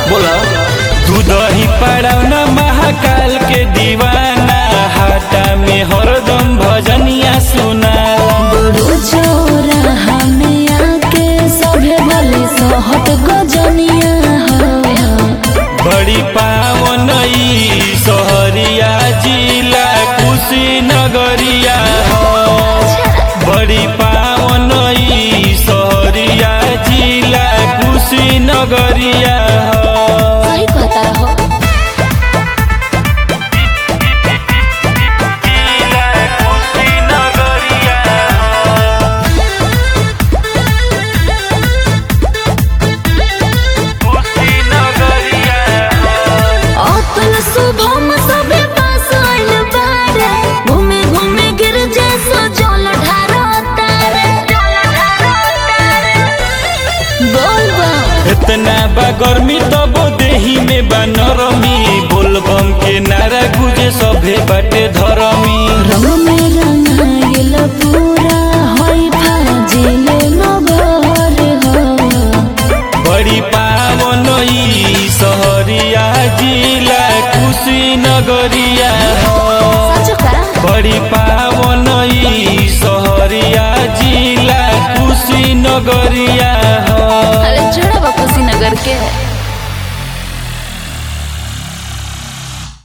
बोला तू दही पड़ौना महाकाल के दीवाना हाटा में हरदम भजनिया सुना बड़ो चोरा हमें आके सभे भले सहत गजनिया हो बड़ी पावन ई सहरिया जिला कुशीनगरिया हो बड़ी पावन ई सहरिया जिला कुशीनगरिया हो सही कहता हो जिला कुशीनगरिया कुशीनगरिया अतल शुभम सभे पास आइल बारे घूमे घूमे गिर जैसो जल ढारो तारे बोल बा इतना बा गर्मी तब देही में बा नरमी बोलबम के नारा गुजे सभे बाटे धरमी रंग में रंगाइल पूरा होई फाजिल नगर हो बड़ी पावन ई सहरिया जिला कुशीनगरिया हो सच का बड़ी पावन ई सहरिया जिला कुशीनगरिया हो अरे छोड़ा बा कुशीनगर के